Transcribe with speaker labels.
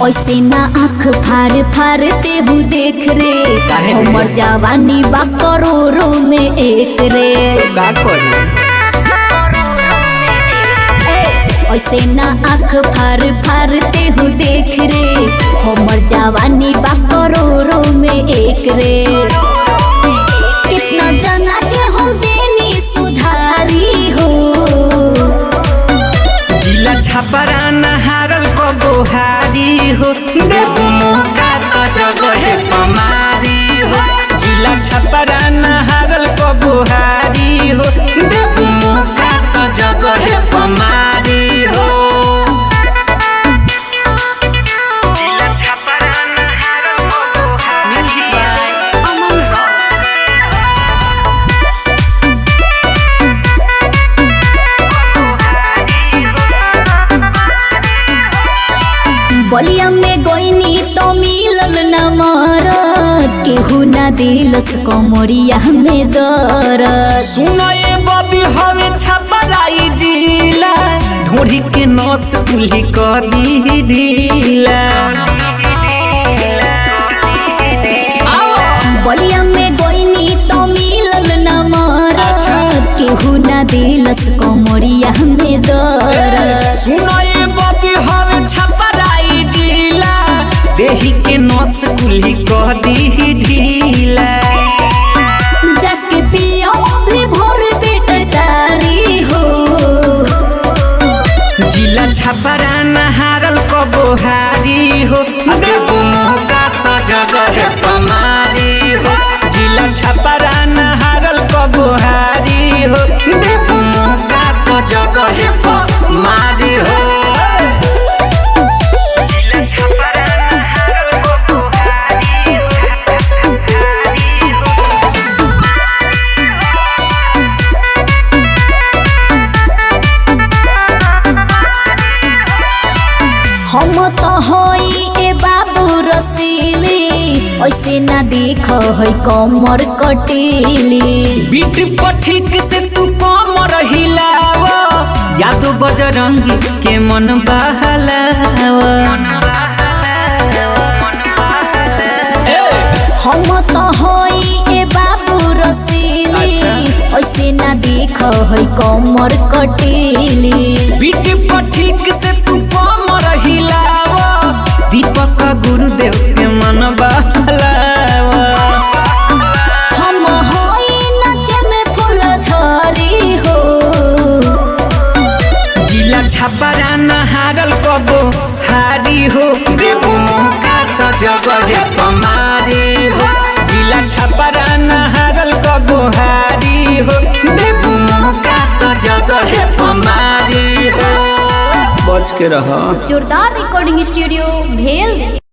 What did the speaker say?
Speaker 1: ऐसे ना आँख फाड़ फाड़ तेहू देख रे
Speaker 2: काहे रे?
Speaker 1: हमर जवानी बा करोड़ों में एक रे
Speaker 2: का करी
Speaker 1: ए, ऐसे ना आँख फाड़ फाड़ तेहू देख रे हमर जवानी बा करोड़ों में एक रे कितना जना के हम देनी सुधारी हो
Speaker 2: जिला छपरा नहारल को बोहारी हो देबू मौका तो जगह पमारी हो जिला छपरा नहारल को बोहारी हो देबू मौका तो जगह पमारी हो जिला छपरा नहारल को बोहारी म्यूजिक बाय अमन
Speaker 1: बलिया में गोइनी तो मिलल न मरद केहू न दिलस कमरिया में दरद
Speaker 2: सुनाए बबी हवे छपराई जिला ढोरी के नस कुल्ही कर दी ढीला
Speaker 1: बलिया में गोइनी तो मिलल न मरद केहू न दिलस कमरिया में दरद
Speaker 2: सुनाए बबी हवे छपराई जिला देही के नस कुल्ही कर दी ढीला
Speaker 1: जाके पियो भी भोर पेट तारी हो
Speaker 2: जिला छपरा नहारल को बोहारी हो देबू मौका तो जगह पमारी हो जिला छपरा नहारल को बोहारी हो देबू मौका तो जगह पमारी हो जिला छपरा नहारल को बोहारी हो
Speaker 1: हम तो होई ए बाबू रसीली ऐसे ना देख है कमर कटीली
Speaker 2: बीट पठिक से तू कम रहिलाव यादो बजरंगी के मन बहलाव
Speaker 1: हम तो होई ए बाबू रसीली ऐसे ना देख है कमर कटीली
Speaker 2: बीट पठिक से तू कम रहिलाव दीपक गुरुदेव के मन बहलाव
Speaker 1: हम होई नचे में फूल झरी हो
Speaker 2: जिला छपरा नहारल कबो हारी हो देबू मौका तो जगह पमारी हो जिला छपरा नहारल कबो हारी हो देबू मौका तो जगह पमारी हो बच के रह
Speaker 1: जोरदार रिकॉर्डिंग स्टूडियो भेल